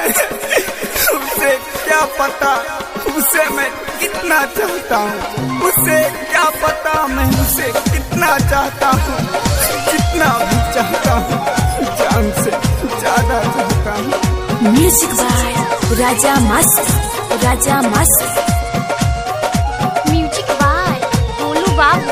उसे क्या पता उसे मैं कितना चाहता हूँ उसे क्या पता मैं उसे कितना चाहता हूँ जितना भी चाहता हूँ जान से ज्यादा चाहता हूँ म्यूजिक बाय राजा मस्त राजा मस्त म्यूजिक बाय गोलू बाबू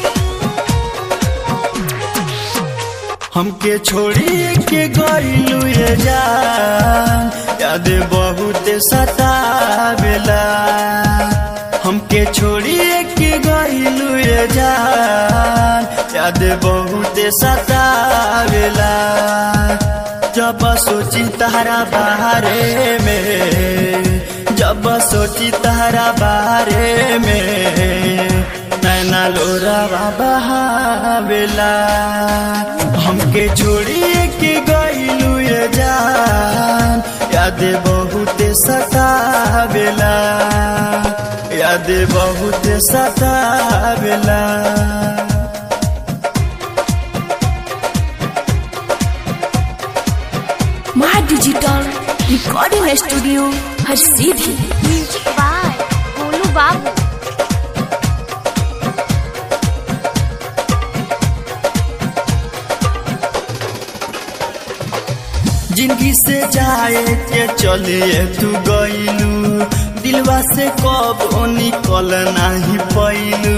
हमके छोड़ी के गईलू ये जान याद बहुत सतावेला हमके छोड़ी के गईलू ये जान याद बहुत सतावेला जब सोची तारा बारे में जब सोची तारा बारे में नैना लोरा बहावेला हमके छोड़ी के गईलू ये जान याद बहुत सतावेला याद बहुत सतावेला माँ डिजिटल रिकॉर्डिंग स्टूडियो हर सीधी म्यूजिक बाय गोलू बाबू जिंदगी से जाए के चलिए तू गईलू दिलवा से कब निकल नहीं पैलू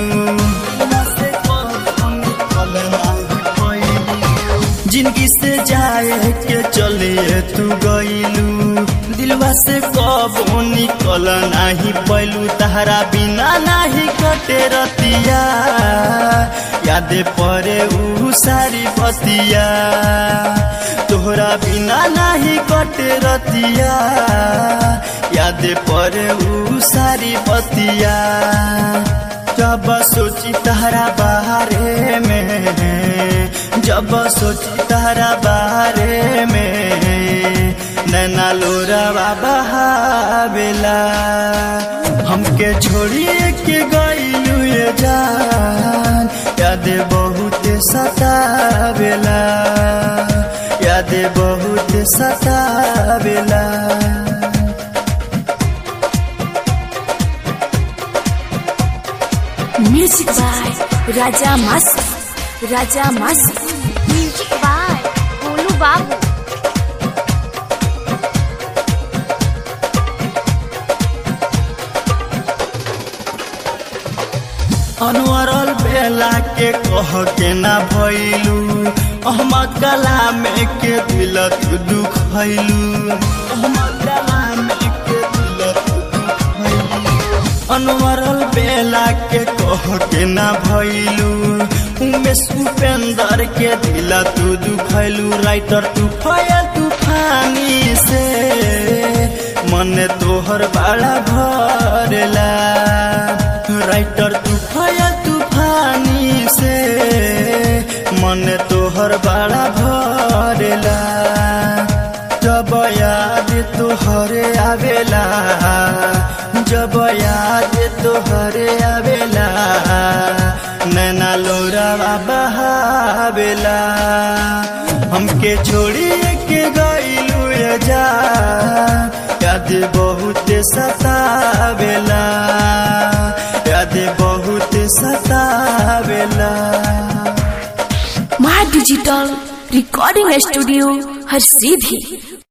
जिंदगी से जाए के चलिए तू गईलू दिलवा से कब निकल नहीं पैलू तहरा बिना नहीं कटे रतिया याद परे ऊ सारी बतिया तोहरा बिना नहीं कटे रतिया याद परे ऊ सारी बतिया जब सोची तहरा बारे में जब सोची तहरा बारे में नैना लोरा बहावेला हमके छोड़िए के गईलू ये जान याद बहुत सतावेला याद बहुत सतावेला म्यूजिक बाय राजा मस्त राजा मस्त म्यूजिक बाय गोलू बाबू अनवरल बेला के कह के ना भैलू अहमद कलाम के दिल तू दुखैलू अहमद कलाम के दिल तू दुखैलू अनवरल बेला के कह के ना भैलू उमेश उपेंद्र के दिल तू दुखैलू राइटर तू फया तूफानी से मन तोहर बड़ा भरेला राइटर तूफाया तूफानी से मन तोहर बड़ा भरेला जब याद तोहरे आवेला जब याद तोहरे आवेला नैना लोरा बहावेला हमके छोड़ी के गईलू ये जा याद बहुत सतावेला याद बहुत सतावेला माँ डिजिटल रिकॉर्डिंग स्टूडियो हर सीधी